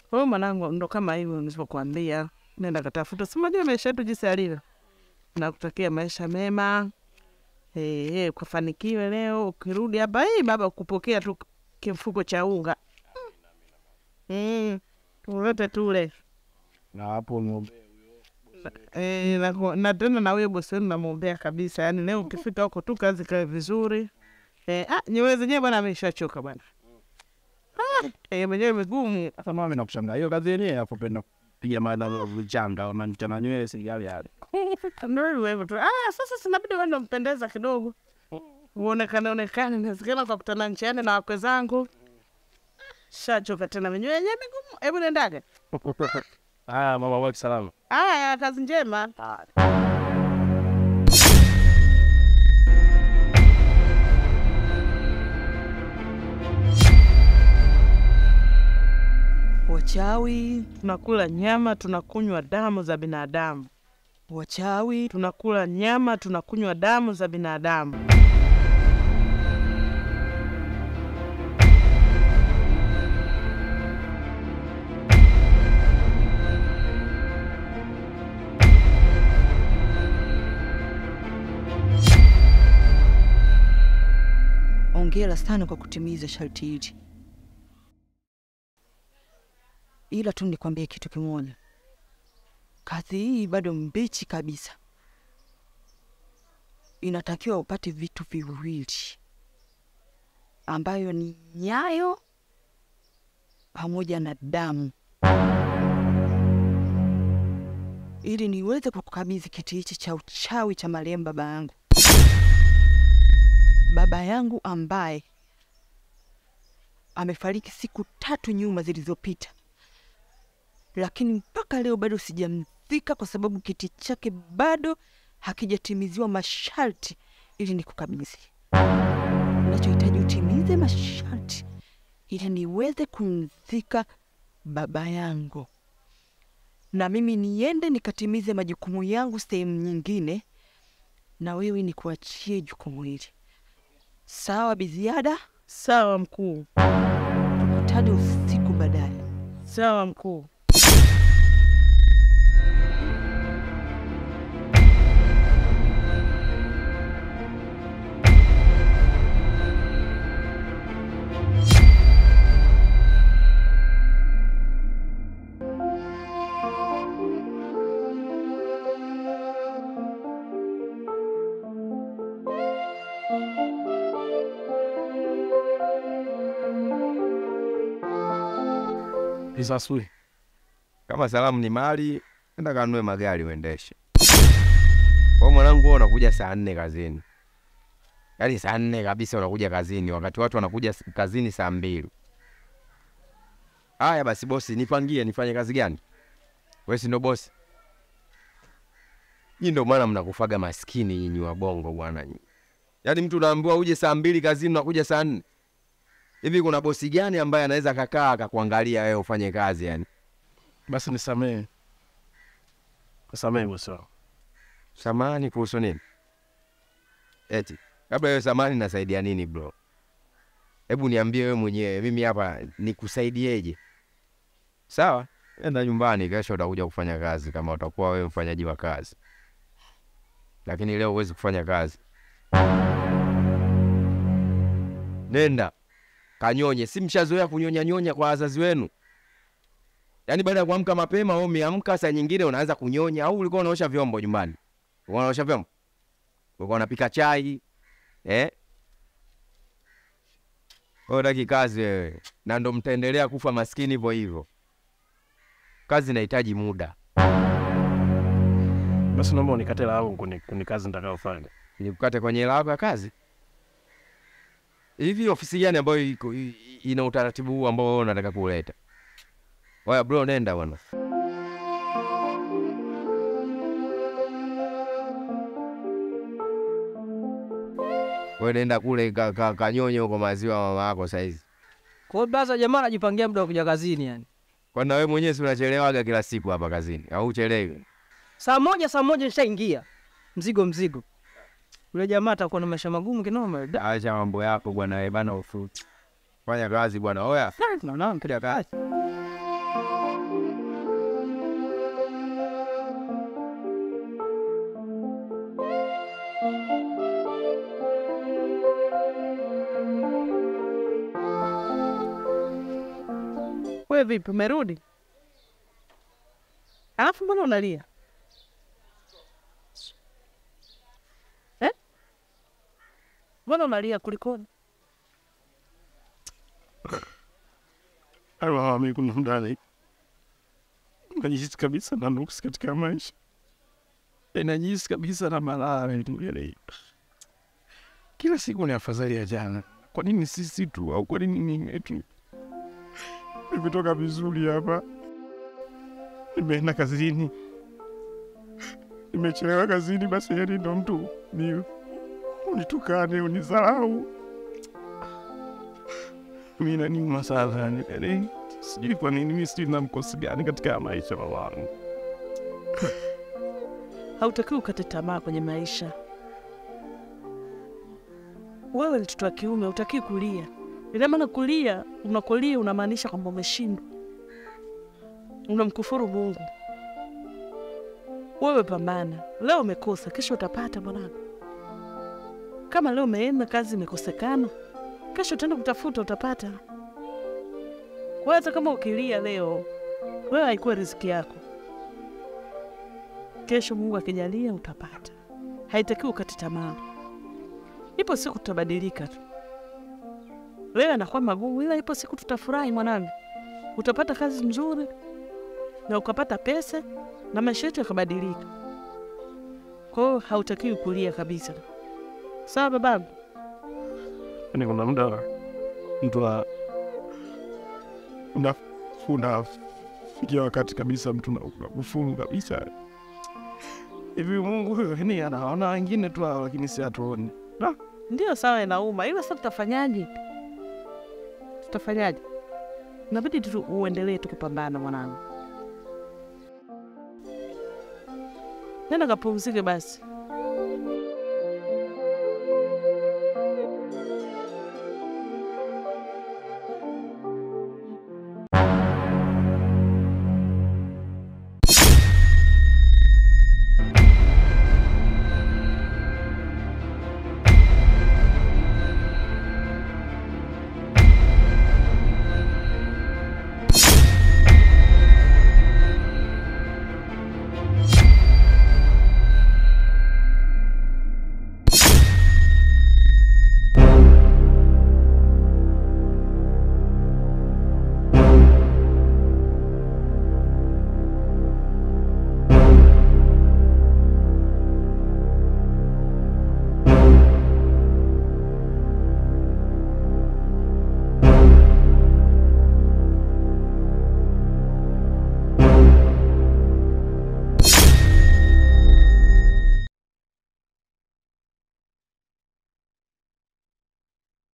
Kwa hiyo mwanangu, ndo kama hivyo nilivyokuambia, nenda katafuta, si unajua maisha yetu jinsi yalivyo. Nakutakia maisha mema, eh, eh, kufanikiwe leo. Ukirudi hapa hii baba kupokea tu kifuko cha unga mm, ulete tule Na hapo ng'ombe Eh, na, ku- na tena na huyo bosi wenu namwombea kabisa, yaani leo ukifika huko tu kazi kae vizuri. Eh, ah, nyewe zenyewe bwana ameshachoka bwana. Ah, eh, mwenyewe migumu. sasa mama nakushangaa hiyo kazi yenyewe hapo penda piga mada vichanga wananichana nywele sigali yale. Ndio hivyo hivyo tu. Ah, sasa sinabidi wenda mpendeza kidogo. Uonekane onekane, inawezekana kwa kutana njiani na wakwe zangu. Shachoka tena mwenyewe yenyewe migumu. Hebu nendaga. Haya mama waki salama. Aya, kazi njema. Wachawi, Tunakula nyama, tunakunywa damu za binadamu. wachawi, tunakula nyama, tunakunywa damu za binadamu. ongera sana kwa kutimiza sharti hili, ila tu nikwambie kitu kimoja, kazi hii bado mbichi kabisa. Inatakiwa upate vitu viwili ambayo ni nyayo pamoja na damu, ili niweze kukukabidhi kiti hichi cha uchawi cha marehemu baba yangu baba yangu ambaye amefariki siku tatu nyuma zilizopita, lakini mpaka leo bado sijamzika kwa sababu kiti chake bado hakijatimiziwa masharti ili nikukabidhi. Nachohitaji utimize masharti ili niweze kumzika baba yangu, na mimi niende nikatimize majukumu yangu sehemu nyingine, na wewe nikuachie jukumu hili. Sawa Biziada, Sawa mkuu, tukutane usiku baadaye. sawa mkuu. Isasui. Kama salamu ni mali, enda kanunue magari uendeshe. Kwa mwanangu, wewe unakuja saa nne kazini, yaani saa nne kabisa unakuja kazini, wakati watu wanakuja s- kazini saa mbili. Haya basi, bosi, nipangie nifanye kazi gani? Wewe si ndo bosi? Nyinyi ndo maana mnakufaga maskini nyinyi wa bongo bwana nyinyi. Yaani mtu unaambiwa uje saa mbili kazini, unakuja saa nne. Hivi kuna bosi gani ambaye anaweza kakaa akakuangalia wewe ufanye kazi yani? Basi nisamehe. Nisamehe bosi wangu. Samani kuhusu nini? Eti labda wewe samani nasaidia nini bro? Hebu niambie wewe mwenyewe, mimi hapa nikusaidieje? Sawa, enda nyumbani, kesho utakuja kufanya kazi kama utakuwa wewe mfanyaji wa kazi, lakini leo huwezi kufanya kazi. Nenda kanyonye, si mshazoea kunyonya nyonya kwa wazazi wenu? Yaani baada ya kuamka mapema au umeamka saa nyingine unaanza kunyonya, au ulikuwa unaosha vyombo nyumbani? Ulikuwa unaosha vyombo? Ulikuwa unapika chai eh? Wewe unataka kazi wewe, na ndo mtaendelea kufa maskini hivyo hivyo. Kazi inahitaji muda. Basi naomba unikate langu kuni, kuni kazi nitakayofanya. Nikukate kwenye hela yako ya kazi. Hivi ofisi gani ambayo iko i- i- ina utaratibu huu ambao wewe unataka kuleta? Oya bro, nenda bwana. Wewe nenda kule ka, ka, kanyonye huko maziwa mama yako saizi. Kwa hiyo blaza, jamaa anajipangia muda wa kuja kazini yani. Kwani na wewe mwenyewe si unachelewaga kila siku hapa kazini au uchelewi? Saa moja saa moja nishaingia. Mzigo mzigo. Yule jamaa atakuwa na maisha magumu kinoma. Da, Acha mambo yako bwana, wewe bana ufu. Fanya kazi bwana. Oya. Naona mpira kazi. We vipi, umerudi? Alafu mbona unalia eh? Mbona unalia kulikoni? Mami, kuna mdani najihisi kabisa na nuksi katika maisha, Eh, najihisi kabisa na malaya tu, yaani kila siku ni afadhali ya jana. Kwa nini sisi tu au kwa nini mimi tu? Nimetoka vizuri hapa, nimeenda kazini, nimechelewa kazini, basi yani ndo mtu ni unitukane unizarau mi naniuma sana yani, yani sijui kwa nini mi sijui na mkosi gani katika maisha mamangu. Hautakiwi ukate tamaa kwenye maisha. Wewe ni mtoto wa kiume, hutakiwi kulia. Ina maana kulia, unakolia unamaanisha kwamba umeshindwa, unamkufuru Mungu. Wewe pambana, leo umekosa, kesho utapata mwanangu. Kama leo umeenda kazi imekosekana, kesho utaenda kutafuta, utapata. Kwa hiyo hata kama ukilia leo, wewe haikuwa riziki yako kesho Mungu akijalia utapata. Haitakiwi ukate tamaa, ipo siku tutabadilika tu. Leo anakuwa magumu, ila ipo siku tutafurahi mwanangu, utapata kazi nzuri na ukapata pesa na maisha yetu yakabadilika. Kwa hiyo hautakiwi kulia kabisa, sawa babangu? Yani kuna muda mtu a- una unafikia wakati kabisa mtu una- unakufungu kabisa hivi. Mungu yani anaona wengine tu hao, lakini si hatuoni. Ndio sawa, inauma, ila sasa tutafanyaje? Tutafanyaje? Inabidi tu uendelee tu kupambana mwanangu. Nenda kapumzike basi.